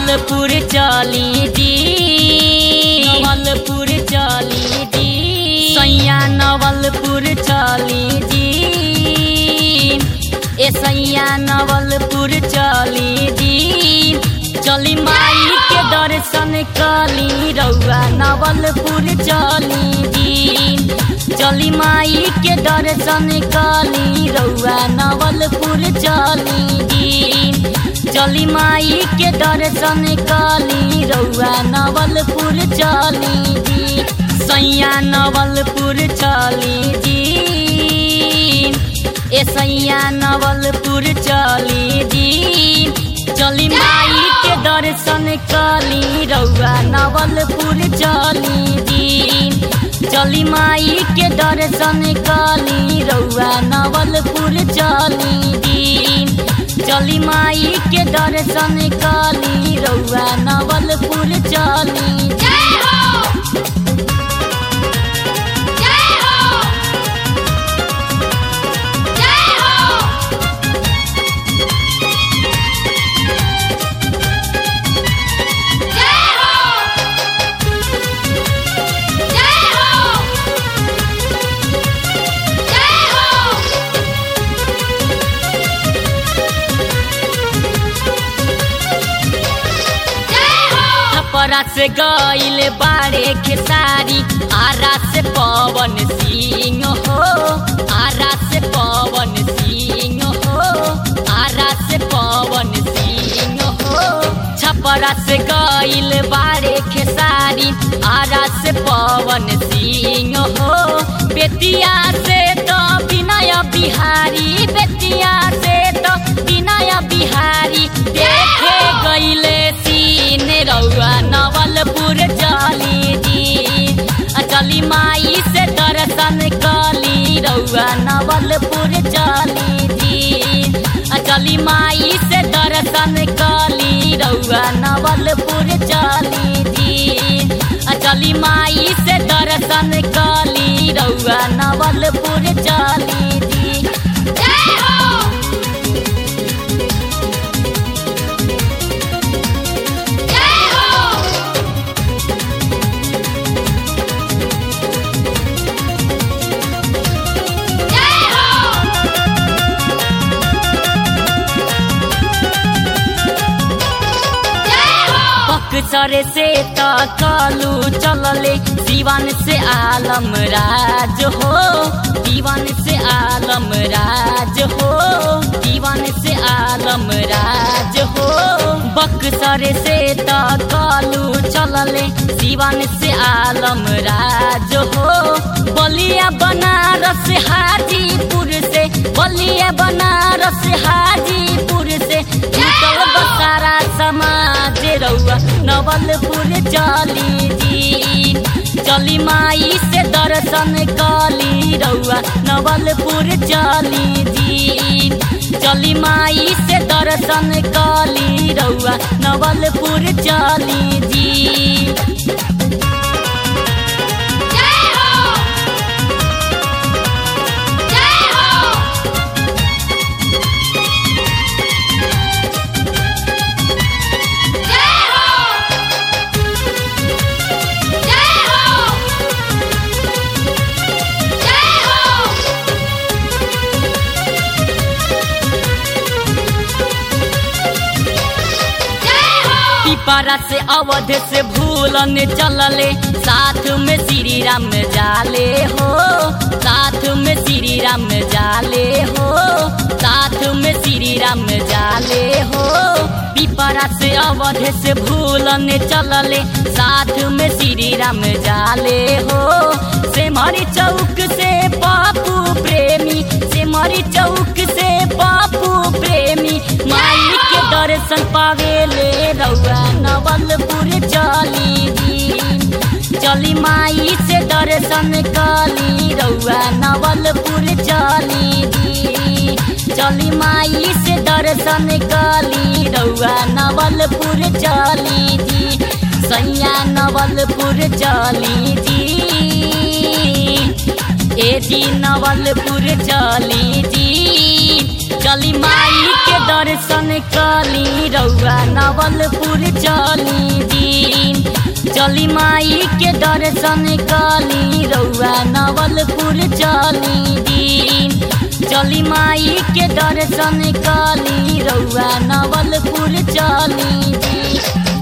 नवलपुर चली जी नवलपुर चली जी सैया नवलपुर चली जी ए सैया नवलपुर चली जी चली माई के दर्शन कली रउआ नवलपुर चली जी चली माई के दर्शन कली रउआ नवलपुर चली जी चली माई के दर्शन कली रउआ नवलपुर चली जी सैया नवलपुर चली जी ए सैया नवलपुर चली जी चली माई के दर्शन कली रउआ नवलपुर चली जी चली माई के दर्शन कली रउआ नवलपुर चली जी चली माई के दर्शन कली रउआ नवलपुर चली जय हो जय हो जय हो जय हो जय हो जय हो जय हो छपरा से गईल बारे खेसारी आरा से पवन सिंह हो आरा से पवन सिंह हो आरा से पवन सिंह हो छपरा से गईल बारे खेसारी आरा से पवन सिंह हो बेतिया से तो विनय बिहारी बेतिया से तो विनय बिहारी देखे गईले सीन रउआ नवलपुर चली जी आ चली माई से दर्शन कली रउआ नवलपुर चली जी आ चली माई से दर्शन कली रउआ नवलपुर चली जी आ चली माई से दर्शन कली रउआ नवलपुर चली जी जय हो जय हो जय हो जय हो बक्सर से तकलू चलले दीवान से आलम राज हो दीवान से आलम राज हो दीवान से आलम राज हो बक्सर से तकलू चलले दीवान से आलम राज हो बलिया बनारस हाजीपुर से बलिया बनारस हाजीपुर से निकल बसारा समाज रउआ नवलपुर चली जी चली माई से दर्शन कली रउआ नवलपुर चली जी चली माई से दर्शन कली रउआ नवलपुर चली जी जय हो जय हो जय हो जय हो जय हो जय हो पिपरा से अवध से भूलन चलले साथ में श्री राम जाले हो साथ में श्री राम जाले हो साथ में श्री राम जाले हो पिपरा से अवध से भूलन चलले साथ में श्री राम जाले हो से मरी चौक से पापू प्रेमी से मरी चौक से पापू प्रेमी माई के दर्शन पावेले रउआ नवलपुर चली जी चली माई से दर्शन कली रउआ नवलपुर चली जी चली माई से दर्शन कली रउआ नवलपुर चली जी सैया नवलपुर चली जी ए जी नवलपुर चली जी चली माई के दर्शन कली रउआ नवलपुर चली दिन चली माई के दर्शन कली रउआ नवलपुर चली दिन चली माई के दर्शन कली रउआ नवलपुर चली दिन